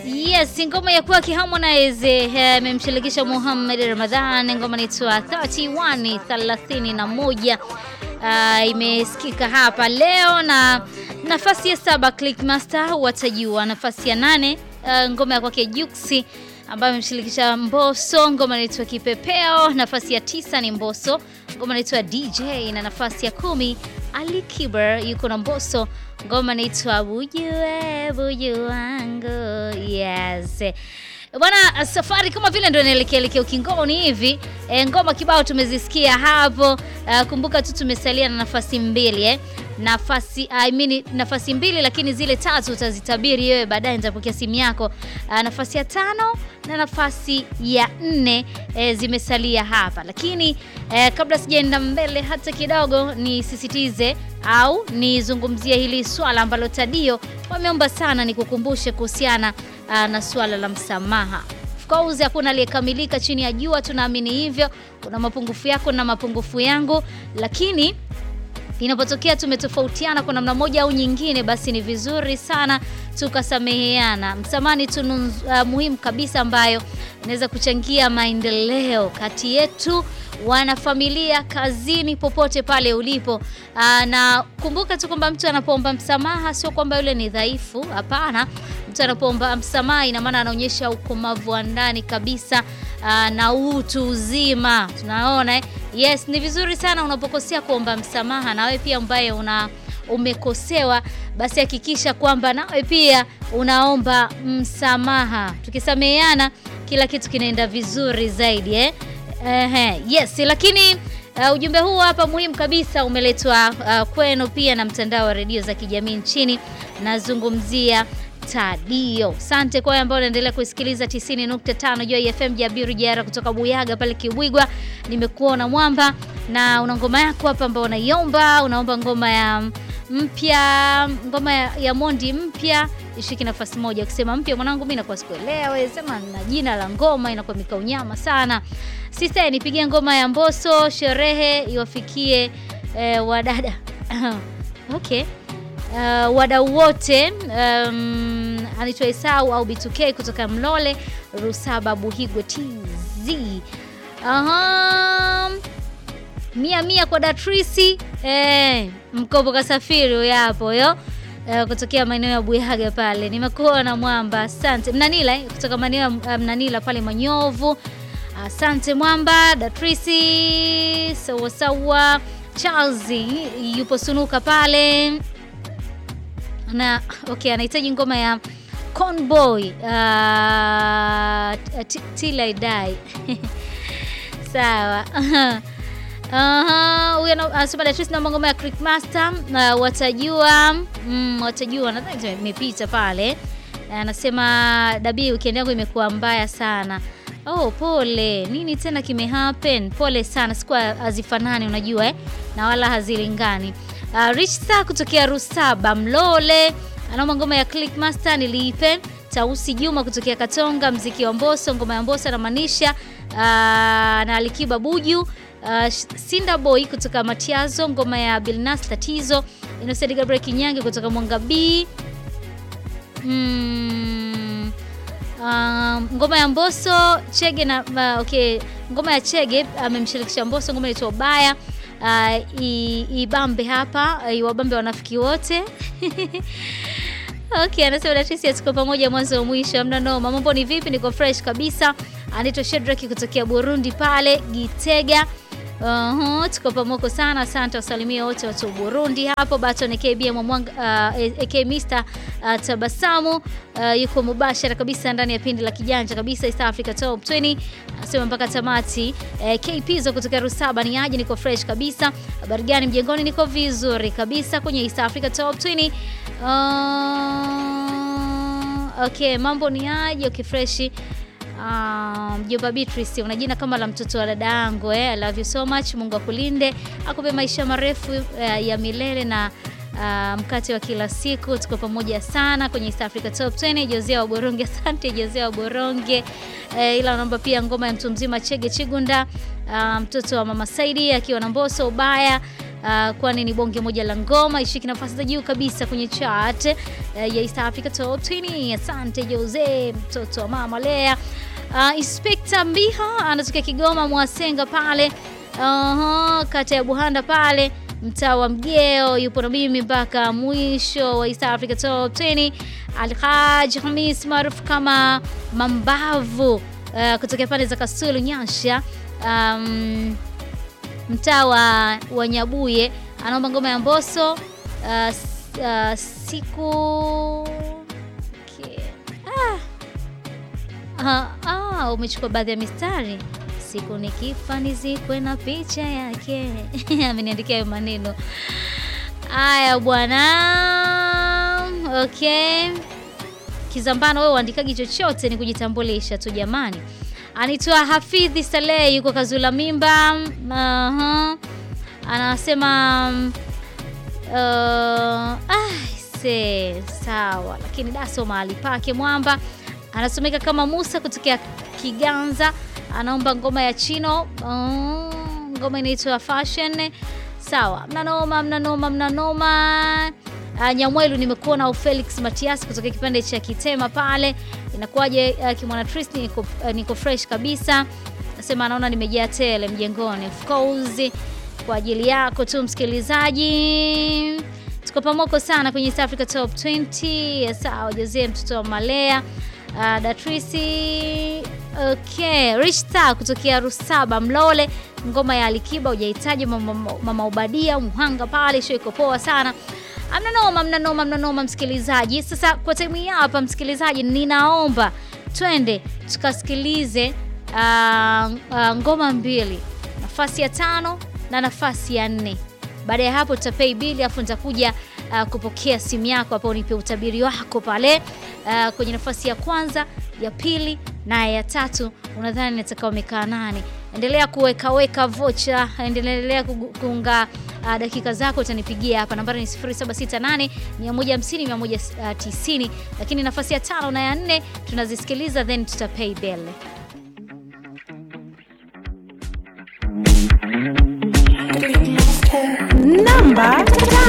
Yes, ngoma ya kwake Harmonize imemshirikisha Muhammad Ramadhan, ngoma inaitwa 31 31. Uh, imesikika hapa leo na nafasi ya saba Clickmaster watajua, nafasi ya nane uh, ngoma ya kwake Juksi ambayo imemshirikisha Mbosso, ngoma inaitwa Kipepeo. Nafasi ya tisa ni Mbosso, ngoma inaitwa DJ, na nafasi ya kumi Ali Kiber yuko na Mbosso, ngoma inaitwa Bujue Buju wangu. Yes bwana, safari kama vile ndio inaelekea elekea ukingoni hivi. E, ngoma kibao tumezisikia hapo. Uh, kumbuka tu tumesalia na nafasi mbili eh. Nafasi I mean, nafasi mbili lakini zile tatu utazitabiri wewe baadaye, nitapokea simu yako. Uh, nafasi ya tano na nafasi ya nne e, zimesalia hapa, lakini e, kabla sijaenda mbele hata kidogo, nisisitize au nizungumzie hili swala ambalo Tadio wameomba sana, nikukumbushe kuhusiana na swala la msamaha. Of course hakuna aliyekamilika chini ya jua, tunaamini hivyo. Kuna mapungufu yako na mapungufu yangu, lakini inapotokea tumetofautiana kwa namna moja au nyingine, basi ni vizuri sana tukasameheana. Msamaha ni tunu uh, muhimu kabisa ambayo inaweza kuchangia maendeleo kati yetu, wanafamilia, kazini, popote pale ulipo. Uh, na kumbuka tu kwamba mtu anapoomba msamaha sio kwamba yule ni dhaifu, hapana. Mtu anapoomba msamaha ina maana anaonyesha ukomavu wa ndani kabisa, uh, na utu uzima. Tunaona eh? Yes, ni vizuri sana unapokosea kuomba msamaha, na wewe pia ambaye una umekosewa basi hakikisha kwamba nawe pia unaomba msamaha. Tukisameheana kila kitu kinaenda vizuri zaidi eh? Ehe, yes, lakini uh, ujumbe huu hapa muhimu kabisa umeletwa uh, kwenu pia na mtandao wa redio za kijamii nchini. Nazungumzia Tadio. Asante kwa ambao unaendelea kusikiliza 90.5 Joy FM Jabiru Jara kutoka Buyaga pale Kibwigwa. Nimekuona mwamba na una ngoma yako hapa ambao unaiomba, unaomba ngoma ya mpya, ngoma ya, ya Mondi mpya ishiki nafasi moja. Ukisema mpya mwanangu, mimi nakuwa sikuelewa, sema na jina la ngoma inakuwa mikaunyama sana. Sista, nipigie ngoma ya Mbosso sherehe iwafikie eh, wadada okay Uh, wadau wote um, anaitwa Esau au B2K kutoka Mlole Rusaba Buhigwe TZ. Aha. Mia mia kwa Datrisi eh, mkopo kasafiri huyo hapo yo eh, kutokea maeneo ya Buyaga pale. Nimekuona mwamba, asante. Mnanila eh, kutoka maeneo ya uh, Mnanila pale Manyovu. Asante mwamba Datrisi. Sawa sawa. Charles yupo Sunuka pale na okay, anahitaji ngoma ya Conboy uh, Till I Die sawa. Huyo anasema Datrice, naomba ngoma ya Clickmaster uh, watajua mm, watajua, nadhani imepita pale. Anasema Dabi, weekend yangu imekuwa mbaya sana. Oh, pole. Nini tena kime happen? Pole sana, sikuwa hazifanani unajua eh? na wala hazilingani. Uh, Rich Star kutokea Rusaba Mlole anaomba ngoma ya Clickmaster niliipe. Tausi Juma kutokea Katonga, mziki wa Mbosso, ngoma ya Mbosso anamaanisha uh, na Alikiba Buju. Uh, Sinda Boy kutoka Matiazo, ngoma ya Bilnas Tatizo. Innocent Gabriel Kinyange kutoka Mwanga B. Mm, uh, ngoma ya Mbosso Chege na uh, okay, ngoma ya Chege amemshirikisha uh, Mbosso, ngoma inaitwa Ubaya. Uh, ibambe hapa uh, iwabambe wanafiki wote okay, anasema Datrisi tuko pamoja mwanzo wa mwisho, amna noma. Mambo ni vipi? Niko fresh kabisa. Anaitwa Shedraki kutokea Burundi pale Gitega. Uh-huh, tuko pamoja sana. Asante, wasalimia wote watu wa Burundi hapo. Baton KB Mwanga uh, AK Mr uh, Tabasamu uh, yuko mubashara kabisa ndani ya pindi la kijanja kabisa East Africa Top 20 anasema mpaka tamati. Uh, KP zo kutoka Rusaba ni aje? Niko fresh kabisa. Habari gani mjengoni? Niko vizuri kabisa kwenye East Africa Top 20. Uh, okay, mambo ni aje? Okay, fresh Mjomba um, Beatrice una jina kama la mtoto wa dada yangu eh. I love you so much. Mungu akulinde akupe maisha marefu uh, ya milele na uh, mkate wa kila siku. Tuko pamoja sana kwenye East Africa Top 20. Josea wa Boronge, asante Josea wa Boronge eh, ila naomba pia ngoma ya mtu mzima Chege Chigunda uh, mtoto wa mama Saidi akiwa na Mbosso ubaya uh, kwani ni bonge moja la ngoma ishiki nafasi za juu kabisa kwenye chart uh, ya East Africa Top 20. Asante Jose, mtoto wa mama Lea. Uh, Inspector Mbiha anatokea Kigoma Mwasenga pale uh, kata ya Buhanda pale mtaa wa Mgeo, yupo na mimi mpaka mwisho wa East Africa Top 20. Alhaj Hamis maarufu kama Mambavu uh, kutokea pande za Kasulu Nyasha, um, mtaa wa, wa Nyabuye anaomba ngoma ya Mbosso uh, uh, siku okay. ah. Ah, ah, umechukua baadhi ya mistari siku nikifa nizikwe na picha yake ameniandikia hayo maneno haya bwana. Okay, Kizambano, wewe uandikaji chochote ni kujitambulisha tu jamani. Anaitwa Hafidhi Saleh, yuko Kazula Mimba. uh-huh. Anasema uh, ah, se sawa, lakini daso mahali pake mwamba. Anasomeka kama Musa kutokea Kiganza anaomba ngoma ya Chino. Oh, ngoma inaitwa Fashion. Sawa, mnanoma mnanoma mnanoma. Uh, Nyamwelu nimekuona au Felix Matias kutoka kipande cha Kitema pale, inakuwaje? Uh, kimwana Tristan niko, uh, niko fresh kabisa, nasema anaona nimejaa tele mjengoni. Of course kwa ajili yako tu msikilizaji, tuko pamoko sana kwenye East Africa Top 20. Sawa, Jose mtoto wa Malea Uh, Datrisi okay. Rich Star kutokea Rusaba Mlole, ngoma ya Alikiba hujahitaji mama, mama Ubadia Muhanga pale, show iko poa sana. Mnanoma, mnanoma, mnanoma msikilizaji. Sasa kwa time hii hapa msikilizaji, ninaomba twende tukasikilize uh, uh, ngoma mbili, nafasi ya tano na nafasi ya nne. Baada ya hapo tutapay bili, afu nitakuja uh, kupokea simu yako hapo, unipe utabiri wako pale uh, kwenye nafasi ya kwanza, ya pili na ya tatu, unadhani nataka umekaa nani? Endelea kuwekaweka vocha, endelea kuunga uh, dakika zako, utanipigia hapa, nambari ni 0768 150 190, lakini nafasi ya tano na ya nne tunazisikiliza, then tutapay bill. Namba